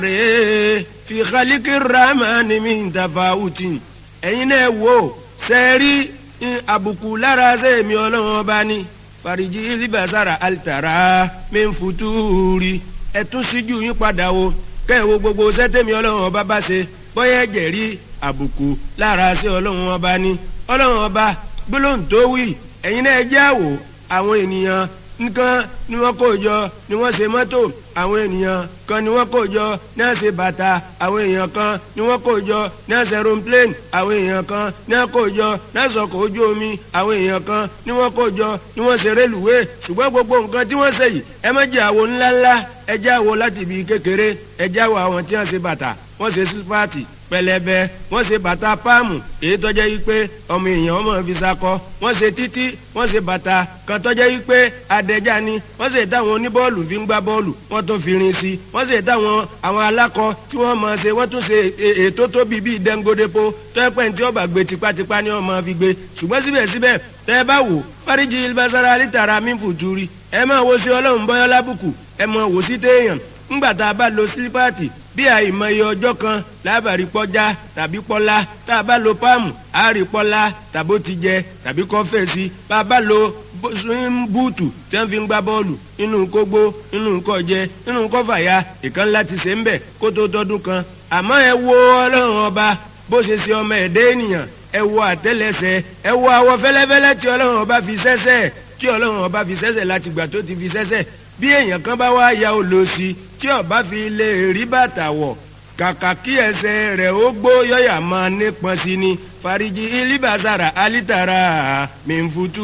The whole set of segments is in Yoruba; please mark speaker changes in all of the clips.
Speaker 1: rèé fi khaliki ramani min tafawutin ẹ̀yin náà wò sẹ́ẹ̀rí àbùkù lára sẹ́ẹ̀mí ọlọ́run ọba ní fariji libasara alitara min futuri ẹ̀tún síjú yín padà wo kẹ́ẹ̀wò gbogbo sẹ́tẹ̀mí ọlọ́run ọba bá ṣe bọ́yá ẹ̀jẹ̀ rí àbùkù lára sí ọlọ́run ọba ní ọlọ́run ọba gbólóhùn tó wí ẹ̀yin náà jẹ́ àwò àwọn ènìyàn nǹkan ni wọ́n kó jọ ni wọ́n ṣe mọ́tò àwọn ènìyàn kan ni wọ́n kó jọ ní wọ́n ṣe bàtà àwọn èèyàn kan ni wọ́n kó jọ ní wọ́n ṣe aeroplane àwọn èèyàn kan ni wọ́n kó jọ ní wọ́n ṣọkọ̀ ojú omi àwọn èèyàn kan ni wọ́n kó jọ ni wọ́n ṣe rélùwé ṣùgbọ́n gbogbo nǹkan tí wọ́n ṣe yìí ẹ má jẹ́ àwo ńláńlá ẹ jẹ́ àwo láti ibi kékeré ẹ jẹ́ àwo àwọn tí wọ́n ṣe bàtà wọ́n ṣe sípàtì pẹlẹbẹ wọ́n ṣe bàtà páàmù èyí tọjẹ yìí pé ọmọ èèyàn ọmọ fi sakọ wọ́n ṣe títí wọ́n ṣe bàtà kan tọjẹ yìí pé adẹja ni wọ́n ṣe táwọn oníbọ́ọ̀lù fi ń gbá bọ́ọ̀lù wọ́n tún fi rin sí wọ́n ṣe táwọn àwọn alákọ tí wọ́n máa ṣe wọ́n tún ṣe ètò tóbi bíi dẹngodepo tọpẹ tí wọ́n bá gbé tipátipá ni wọ́n máa fi gbé ṣùgbọ́n síbẹ̀síbẹ̀ tẹ́ ẹ bá wò fáríjì ilbasara lítara mímfùtúrí ẹ máa wo sí ọlọ́run bọ́yọ́ lábùkù ẹ máa wò sí téèyàn ńgbà tá a bá lo sílípáàtì bí àìmọye ọjọ́ kan lábàárí pọ́já tàbí pọ́lá tá a bá lo páàmù àárí pọ́lá tàbó ti jẹ tàbí kọ́fẹ́sì bá a bá lo búùtù tí wọ́n fi ń gbá bọ́ọ̀lù inú kógbó inú kọjẹ inú kọfàyà ìkan láti ṣe ń bẹ̀ kó tó tọdún kan àmọ́ ẹ wo ọlọ́run ọba bó ṣe ṣe ọmọ ẹ̀dẹ́ ènìyàn ẹ wo àtẹ́lẹsẹ̀ ẹ wo àwọ̀ fẹ́lẹ́fẹ́lẹ́ tí ọlọ́run ọba fi ṣẹ́ṣẹ́ tí ọlọ́run ọba fi ṣẹ́ṣẹ́ láti gbà tó ti fi ṣẹ́ṣẹ́ bí èèyàn kan bá wá ya olóòsì tí ọba fi lè rí bàtà wọ̀ kàkà kí ẹsẹ̀ rẹ̀ ó gbó yọ̀yà máa nípọn sí ni fariji ilibasara alitara mẹ́nfutu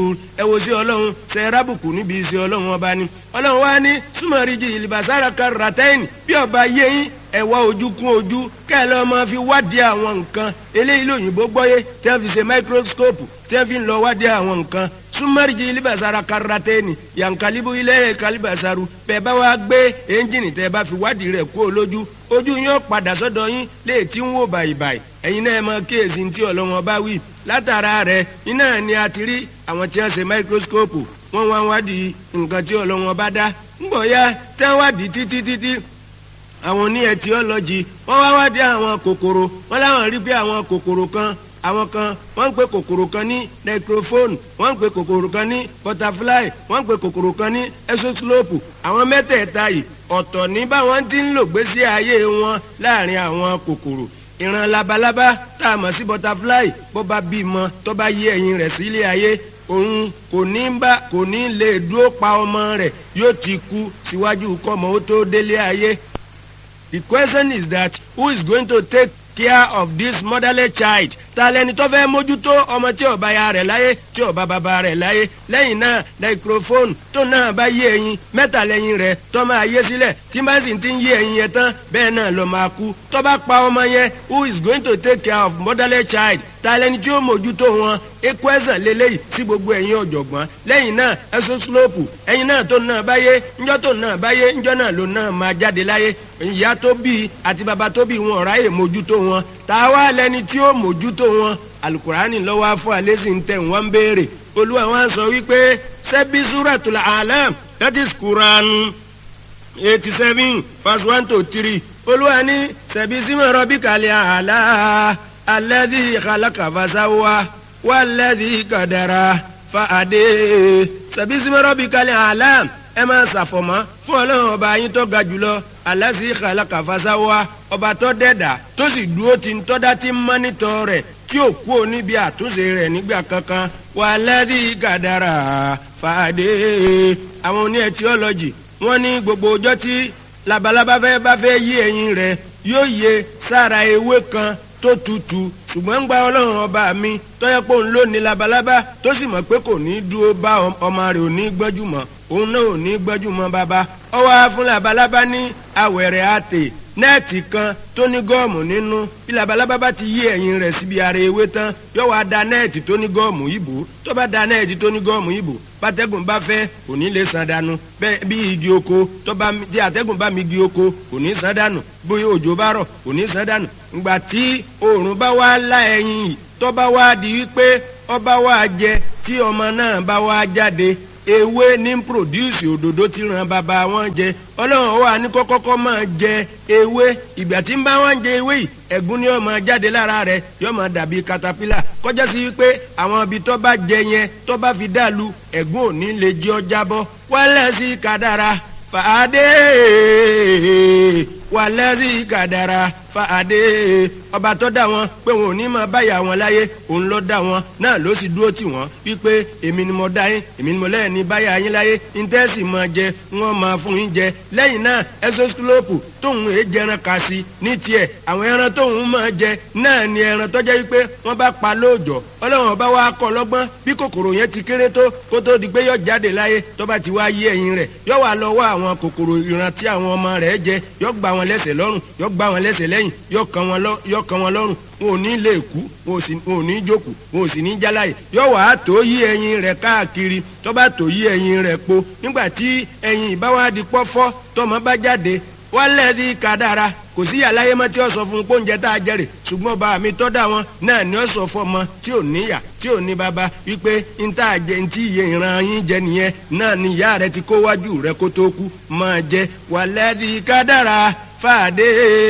Speaker 1: ẹ wo sí ọlọ́run ṣe rábùkù níbi sí ọlọ́run ọba ni ọlọ́run wá ní súnmọ́rìjì ilibasara karatẹ́yìn bí ọba yẹ́yìn ẹ wá ojú kún ojú kẹ́lẹ́ ọmọ fi wádìí àwọn nǹkan eléyìí lóyìnbó gbọ́yé tí wọ́n fi ṣe máikróskópù tí wọ́n fi ń lọ wádìí àwọn nǹkan súnmọ́rìjì ilibasara karatẹ́ni yankalibu ilẹ̀ kalibasaru bẹ́ẹ̀ bá wá gbé ẹ́ńjìnì tẹ́ bá fi wádìí rẹ̀ kú olójú ojú yín ó padà sọ́dọ̀ yín lè tí ń wò bàyìbàyì ẹ̀yin náà mọ kíyèsí tí ọlọ́wọ́n bá wí látara rẹ̀ iná ni a ti rí àwọn tí wọ́n ṣe máikróskópù wọ́n wá wádìí nǹkan tí ọlọ́wọ́n bá dá ńgbọ̀ ya tí wọ́n wádìí títí títí àwọn oní ẹtiọ́lọ́jì wọ́n wá wádìí àwọn kòkòrò wọ́n láwọn rí pé àwọn kòkòrò kan àwọn kan wọ́n ń pe kòkòrò kan ní necrophone wọ́n ń pe kòkòrò kan ní butterfly wọ́n ń pe kòkòrò kan ní exoslope àwọn mẹ́tẹ̀ẹ̀ta yìí ọ̀tọ̀ ní báwọn ti ń lò gbésí ayé wọn láàrin àwọn kòkòrò ìran labalábá tá a mọ̀ sí butterfly bó bá bímọ tó bá yé ẹyin rẹ̀ sílé ayé òun kò ní bá kò ní lè dúró pa ọmọ rẹ̀ yóò ti kú síwájú kọ́mọ ó tó délé ayé. The question is that who is going to take care of this motherless child ta lẹni tó fẹ́ mójútó ọmọ tí ó bá ya rẹ̀ láyé tí ó bá bàbá rẹ̀ láyé lẹ́yìn náà microphone tó náà bá yé ẹyin mẹ́ta lẹ́yìn rẹ̀ tó máa yé sílẹ̀ tí bá sì ti ń yé ẹyin yẹn tán bẹ́ẹ̀ náà ló máa kú tó bá pa ọmọ yẹn who is going to take care of motherless child ta lẹni tí ó mójútó wọn equation lélẹ́yìí sí gbogbo ẹ̀yin ọ̀jọ̀gbọ́n lẹ́yìn náà exoslope ẹ̀yin náà tó náà bá yé ńjọ́ tó náà bá yé ńjọ́ náà ló náà máa jáde láyé ìyá tó bí àti bàbá tó bí wọn ọ̀ráyè mójútó wọn ta wá lẹni tí ó mójútó wọn alukurani lọ́wọ́ fún alẹ́sìn tẹ̀ wọ́n ń béèrè olúwa wọn sọ wípé sẹ́bí suratul alam that is quran eighty seven verse one to three olúwa ní sẹ́bí símọ̀ rọ́bì kàlẹ́ àlá alẹ́dí khalaqa fasawa wàlẹ́dí kàdàrà fàdé sẹ́bí símọ̀ rọ́bì kàlẹ́ àlá ẹ máa ṣàfọ̀mọ́ fún ọlọ́run ọba yín tó ga jùlọ alẹ́sí khalaqa fasawa ọba tó dẹ́dà tó sì dúró ti ń tọ́dá tí ń mọ́nítọ́ rẹ̀ tí ò kú ò níbi àtúnṣe rẹ̀ nígbà kankan wà lẹ́dí gàdàrà fàdé àwọn oní ẹtiọ́lọ́jì wọ́n ní gbogbo ọjọ́ tí labalábá fẹ́ bá fẹ́ yí ẹyin rẹ̀ yóò yẹ sára ewé kan tó tutù ṣùgbọ́n ń gba ọlọ́run ọba mi tọ́yẹ́ pé òun ló ní labalábá tó sì mọ̀ pé kò ní dúró bá ọmọ rẹ̀ ò ní gbọ́jú mọ́ òun náà ò ní gbọ́jú mọ́ bàbá ọwọ́ fún labalábá ní awẹ̀rẹ̀ àtè nẹ́ẹ̀tì kan tó ní gọ́ọ̀mù nínú bí labalábá bá ti yí ẹ̀yìn rẹ̀ síbi ara ewé tán yóò wá da nẹ́ẹ̀tì tó ní gọ́ọ̀mù ìbò tó bá da nẹ́ẹ̀tì tó ní gọ́ọ̀mù ìbò bátẹ́gùn bá fẹ́ kò ní lè san dànù bẹ́ẹ̀ bí igi oko tó bá tí àtẹ́gùn bá mi igi oko kò ní san dànù bóyá òjò bá rọ̀ kò ní san dànù ìgbà tí oòrùn bá wá lá ẹyin yìí tó bá wá di wípé ọba wá jẹ tí ọmọ náà bá wá jáde ewé ní produce òdòdó tí ràn bàbá wọn jẹ ọlọ́run wà ní kọ́kọ́kọ́ máa jẹ ewé ìgbà tí ń bá wọn jẹ ewé yìí ẹ̀gún ni yóò máa jáde lára rẹ̀ yóò máa dàbí katapila kọjá sí pé àwọn ibi tó bá jẹ yẹn tó bá fi dàlú ẹ̀gún ò ní lè jẹ́ ọ jábọ́ wálẹ̀ sí kádàrá fàádé wàlẹ́ sí kádàrá fàádé ọba tó dá wọn pé wọn ò ní máa báyà wọn láyé òun ló dá wọn náà ló sì dúró tì wọn wípé èmi ni mo dá yín èmi ni mo lẹ́yìn ní báyà yín láyé íńtẹ́sì máa jẹ wọn máa fún yín jẹ lẹ́yìn náà ẹsọ́sílópù tóun èé jẹran kà sí ní tiẹ̀ àwọn ẹran tóun máa jẹ náà ni ẹran tó jẹ́ wípé wọ́n bá pa lóòjọ́ ọlọ́run ọba wa kọ́ lọ́gbọ́n bí kòkòrò yẹn ti kéré tó kó tó di pé yọ jáde láyé tó bá ti wá yé ẹyin rẹ̀ yọ wà lọ wá àwọn kòkòrò ìran tí àwọn ọmọ rẹ̀ jẹ yọ gbà wọn lẹ́sẹ̀ lọ́rùn yọ gbà wọn lẹ́sẹ̀ lẹ́yìn yọ kàn wọn lọ́rùn wọn ò ní lè kú wọn ò ní jókòó wọn ò sì ní jáláyè yọ wàá tó yí ẹyin rẹ̀ káàkiri tó bá tó yí ẹyin rẹ̀ po nígbà tí ẹyin ìbáwádìí pọ́fọ́ tọmọ bá jáde wálẹ̀ di kádàrá kò sí àlàyé mọ́ tí ó sọ fún pọ́njẹ tá a jẹrè ṣùgbọ́n bá mi tọ́ da wọn náà ni ó sọ fún ọmọ tí ò níyà tí ò ní bàbá wípé n tá a jẹ n tí iye ìran yín jẹ nìyẹn náà ni ìyá rẹ ti kó wájú rẹ kó tó kú máa jẹ wálẹ̀ di kádàrá fàdé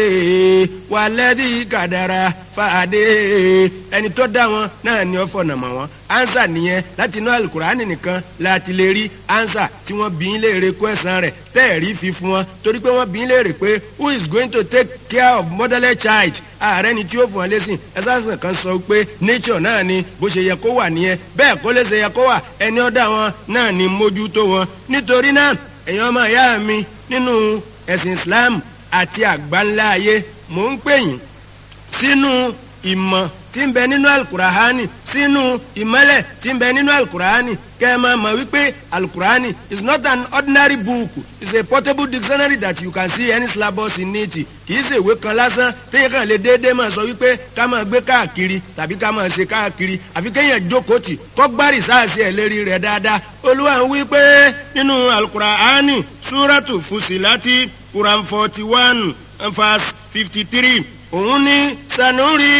Speaker 1: wàlẹ́dí kàdàrà fàdé ẹni tó dá wọn náà ni ó fọ̀nà mọ̀ wọn ansa nìyẹn láti inú alukurani nìkan láti lè rí ansa tí wọ́n bí ń léèrè kó ẹ̀sán rẹ̀ tẹ́ẹ̀rí fi fún wọn torí pé wọ́n bí ń léèrè pé who is going to take care of motherless child ààrẹ ni tí ó fún ọ lẹ́sìn ẹ̀sán kan sọ pé nature náà ni bó ṣe yẹ kó wà nìyẹn bẹ́ẹ̀ kó lè ṣe yẹ kó wà ẹni ó dá wọn náà ni mójútó wọn nítorí náà ẹ̀yin ọmọ ìyá mi nínú ẹ̀sìn Islam àti àgbáńlá ayé mò ń pè yín sínú ìmọ̀ tí ń bẹ nínú alukurahani sínú ìmọ́lẹ̀ tí ń bẹ nínú alukurahani kẹ́ ẹ máa mọ̀ wípé alukurahani is not an ordinary book it's a portable dictionary that you can see any syllabus in it kì í ṣe ìwé kan lásán téèyàn kàn lè déédéé máa sọ wípé ká máa gbé káàkiri tàbí ká máa ṣe káàkiri àfi kéèyàn jókòó tì kọ́ gbárì sáàsì ẹ̀ lérí rẹ̀ dáadáa olúwa ń wí pé nínú alukurahani súrátù fusilati quran forty one verse fifty three òun ní sanuri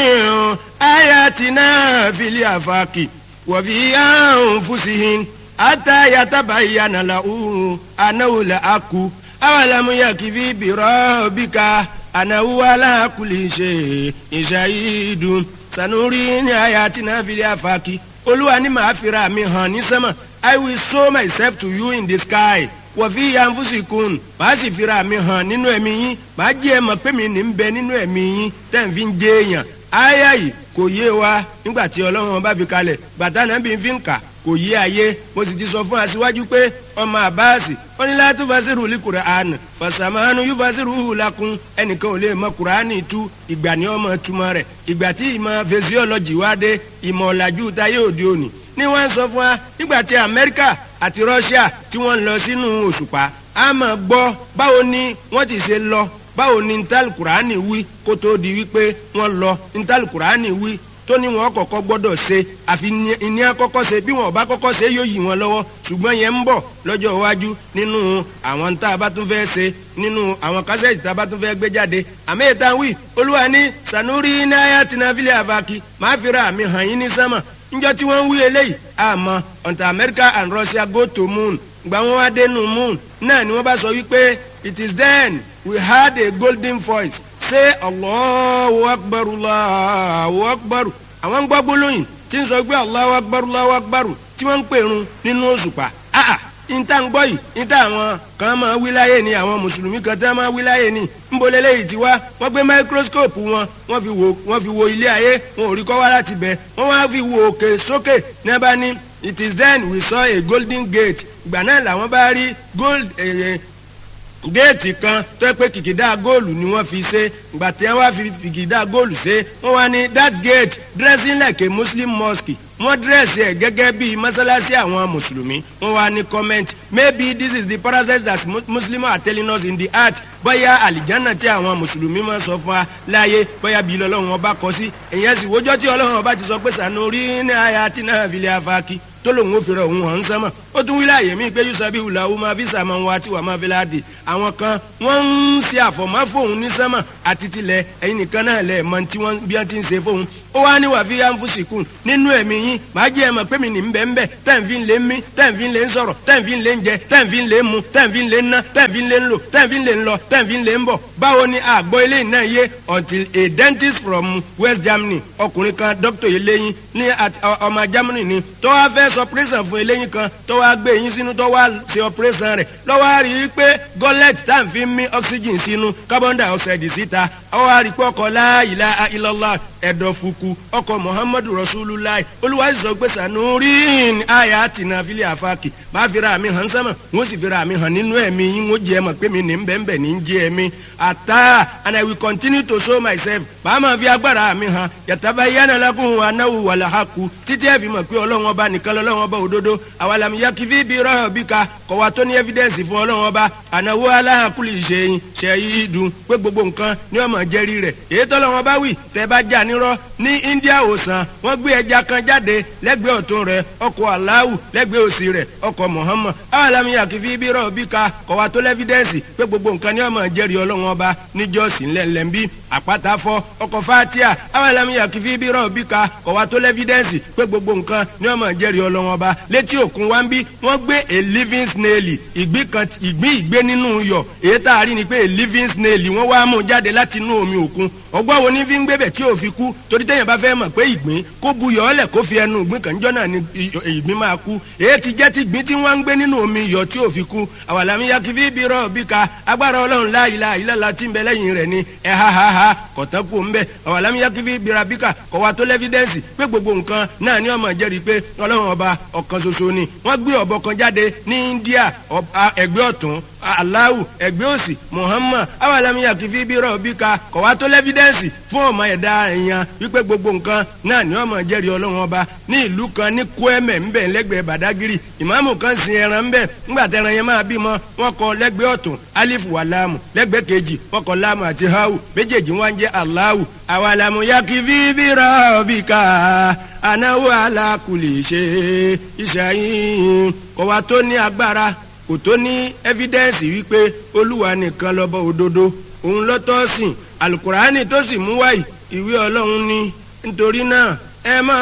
Speaker 1: ayatina fili afaki wàfi anfusihin ata yatabayyana lahu anahu la aku awalamu yakifi birabika anahu ala kulli shay'in shahidun sanuri ní ayatina fili afaki olúwa ni màá fira mi hàn ní sánmà i will show myself to you in the sky wọ̀fí yanfusikun màá sì fira mi hàn nínú ẹ̀mí yín màá jẹ́ ẹ mọ̀ pé mi ní ń bẹ nínú ẹ̀mí yín tẹ̀ ń fi ń jẹ́ èèyàn áyà yìí kò yé wa nígbà tí ọlọ́run bá fi kalẹ̀ bàtà náà bí n fi ń kà kò yé ayé mo sì ti sọ fún aṣíwájú pé ọmọ àbáàsì ó ní láti fasiru li Qur'an fasamanu yóò fasiru lakun ẹnìkan ò lè mọ Qur'ani tú ìgbà ní ọmọ túmọ̀ rẹ̀ ìgbà tí ìmọ̀ physiology wá dé ìmọ̀ ọ̀làjú táyé òde òní ni wọ́n sọ fún wa nígbà tí Amẹ́ríkà àti Russia tí wọ́n lọ sínú òṣùpá a máa gbọ́ báwo ni wọ́n ti ṣe lọ báwo ni ntàlù Kùránì wí kó tó di wípé wọ́n lọ ntàlù Kùránì wí tó ní wọn kọ́kọ́ gbọ́dọ̀ ṣe àfi ìní àkọ́kọ́ ṣe bí wọn ò bá kọ́kọ́ ṣe yóò yí wọn lọ́wọ́ ṣùgbọ́n yẹn ń bọ̀ lọ́jọ́ iwájú nínú àwọn tá a bá tún fẹ́ ṣe nínú àwọn kásẹ̀tì tá a bá tún fẹ́ gbé jáde àmì ìta wí olúwa ní sanuri náírà tìǹbìlì àbákí máa fi ra àmì hàn yín ní sánmà njọ tí wọ́n ń wí eléyìí àmọ́ until America and Russia go to moon gba wọn wá dénú moon náà ni wọ́n bá sọ wípé it is then we heard a golden voice say Allahu akbar Allahu akbar àwọn ń gbọ́ gbólóyìn tí ń sọ pé Allahu akbar Allahu akbar tí wọ́n ń pèrun nínú òṣùpá ah níta ń gbọ́ yìí níta àwọn kan máa wí láyé ni àwọn mùsùlùmí kan tí wọ́n máa wí láyé ni ńbọ̀lẹ́ lẹ́yìn tí wá wọ́n gbé máíkróskóòpù wọn wọ́n fi wo wọ́n fi wo ilé ayé wọn ò rí kọ́ wá láti bẹ̀ wọ́n wá fi wo òkè sókè ní ẹ bá ní it is then we saw a golden gate ìgbà náà làwọn bá rí gold eh, géètì kan tó pé kìkìdá góòlù ni wọ́n fi ṣe ìgbà tí wọ́n fi kìkìdá góòlù ṣe wọ́n wá ní that gate dressing like a muslim mosque wọ́n dírẹ́sì ẹ̀ gẹ́gẹ́ bí mọ́sálásí àwọn mùsùlùmí wọ́n wá ní comment maybe this is the process that muslims are telling us in the heart bóyá àlìjánà tí àwọn mùsùlùmí máa sọ fún wa láàyè bóyá bí ọlọ́run ọba kọ sí èyàn sì wójọ́ tí ọlọ́run ọba ti sọ pé sànú rí ní àyà tí náà fi lè afáàkì tó lòun ò fi rẹ̀ òun hàn sánmọ̀ ó tún wí láàyè mí pé yusabi wùlàwù máa fi sàmà wá tí wà máa fi láàdì àwọn kan wọ́n ń ṣe àfọ̀mọ́ fóun ní sánmà àti tilẹ̀ ẹ̀yin nìkan náà lẹ̀ mọ tí wọ́n bí wọ́n ti ń ṣe fóun ó wá ní wàá fi anfusikun nínú ẹ̀mí yín màá jẹ́ ẹ mọ̀ pé mi ní bẹ́ẹ̀ bẹ́ẹ̀ tẹ́ǹfì lé mí tẹ́ǹfì lé ń sọ̀rọ̀ tẹ́ǹfì lé ń jẹ tẹ́ǹfì lé ń mu tẹ́ǹfì lé ń ná tẹ́ǹfì lé ń lò tẹ́ǹfì lé ń lọ tẹ́ǹfì lé ń bọ̀ báwo ni àgbọ̀ eléyìí náà yé until a dentist from West Germany ọkùnrin kan doctor eléyìn ní ọmọ Germany ni tó wá fẹ́ sọ operation fún eléyìn kan tó wá gbé eyín sínú tó wá ṣe operation rẹ̀ lọ́wọ́ á rí i pé gọ́lẹ́tì tá à ń fi mí oxygen sínú carbon dioxide síta ọwọ́ á rí i pé ọkọ̀ la ilaha illallah ẹ̀dọ̀fùkù ọkọ̀ muhammadu rasulullah olúwa sọ pé sanurin aya tina fili afaki bá fira mi hàn sánmà wọ́n sì fira mi hàn nínú ẹ̀mí yín wọ́n jẹ́ mọ̀ pé mi ní bẹ́ẹ̀nbẹ́ẹ̀ ní jẹ́ ẹ̀mí ata and i will continue to show myself bá máa fi agbára mi hàn yàtàbá yánà lakum anáwó wàlà haku títí ẹ̀ fi mọ̀ pé ọlọ́run ọba nìkan lọ́lọ́run ọba òdodo àwàlàmì yakifi bí rọ́ọ̀ bí ka kọ̀wá tó ní evidence fún ọlọ́run ọba ànáwó aláhàkúlì ìṣẹ́yìn ṣẹ́yìn dùn pé gbogbo nǹkan ní ọmọ jẹ́rí rẹ̀ èyí tọ́lọ́run ọba wì tẹ́ bá jà nírọ́ ní India òsàn wọ́n gbé ẹja kan jáde lẹ́gbẹ̀ẹ́ ọ̀tún rẹ̀ ọkọ̀ aláwù lẹ́gbẹ̀ẹ́ òsì rẹ̀ ọkọ̀ Muhammad awàlámi àkìfí bí rọ̀ bí ka kọ̀wá tó lẹ́fídẹ́ǹsì pé gbogbo nǹkan ní ọmọ jẹ́rìí ọlọ́run ọba níjọ́sí ńlẹ̀ńlẹ̀ ń bí àpáta fọ́ ọkọ̀ fatia awàlámi àkìfí bí rọ̀ bí ka kọ̀wá tó lẹ́fídẹ́ǹsì pé gbogbo nǹkan ní ọmọ jẹ́rìí ọlọ́run ọba létí òkun wa ń bí wọ́n gbé a living snail ìgbín kan ìgbín ìgbé nínú iyọ̀ èyí tá a rí ni pé a living snail wọ́n wá mú jáde láti inú omi òkun ọgbọ́n wo ní fi ń gbébẹ̀ tí ò fi kú torí téèyàn bá fẹ́ mọ̀ pé ìgbín kó bu yọ̀ ọ́lẹ̀ kó fi ẹnu ìgbín kan jọ́nà ni ìgbín máa kú èyí ti jẹ́ ti ìgbín tí wọ́n ń gbé nínú omi iyọ̀ tí ò fi kú àwàlámi ya kìfí bí rọ̀ bí ka agbára ọlọ́run la ilaha illallah tí ń bẹ lẹ́yìn rẹ̀ ni ẹ ha ha ha kọ̀tán kú ń bẹ àwàlámi ya kìfí bí ra bí ka kọ̀ wa tó lẹ́fídẹ́ǹsì pé gbogbo nǹkan náà ni ọmọ jẹ́rìí pé ọlọ́run ọba ọ̀kan ṣoṣo ni wọ́n gbé ọ̀bọ kan jáde ní India ẹgbẹ́ ọ̀tún aláwù ẹgbẹ́ òsì Muhammad awàlámiyà kìfí bí rọ̀ bí ka kọ̀ wá tó lẹ́fídẹ́ǹsì fún ọmọ ẹ̀dá èèyàn wípé gbogbo nǹkan náà ní ọmọ jẹ́rìí ọlọ́run ọba ní ìlú kan ní Kwẹ́mẹ̀ ńbẹ̀ lẹ́gbẹ̀ẹ́ Badagiri ìmáàmù kan sin ẹran ńbẹ̀ ńgbà tẹran yẹn máa bímọ wọn kọ lẹ́gbẹ̀ẹ́ ọ̀tún alifu wà láàmù lẹ́gbẹ̀ẹ́ kejì wọn kọ láàmù àti hawu méjèèjì wọn jẹ́ aláwù awàlámiyà kìfí bí rọ̀ bí ka anáwó alákùlì ṣe ìṣàyìn kọ̀ wá tó ní agbára kò tó ní ẹ́fídẹ́ǹsì wípé olúwa nìkan lọ́bọ̀ òdodo òun lọ́tọ́ sìn alukurani tó sì mú wáyì ìwé ọlọ́run ni nítorí náà ẹ máa.